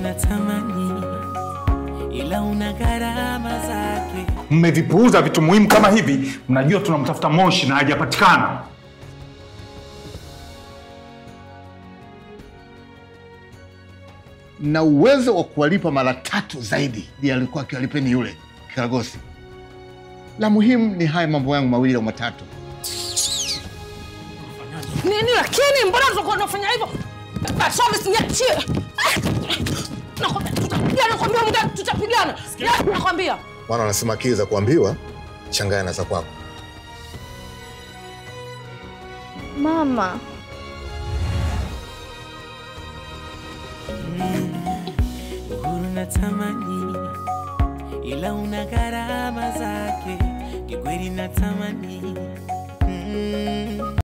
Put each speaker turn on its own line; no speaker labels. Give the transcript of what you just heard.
natamani, ila una gharama zake.
Mmevipuuza vitu muhimu kama hivi. Mnajua tunamtafuta Moshi na hajapatikana.
na uwezo wa kuwalipa mara tatu zaidi ya alikuwa akiwalipeni yule kiragosi. La muhimu ni haya mambo yangu mawili au matatu.
Nini lakini mbona tunakuwa tunafanya hivyo? Basi niachie. Nakwambia tutapigana, nakwambia muda tutapigana. Ya, Nakwambia.
Maana wanasema akili za kuambiwa changanya na za kwako.
Mama,
Uhuru natamani, ila una gharama zake. Kikweli natamani mm.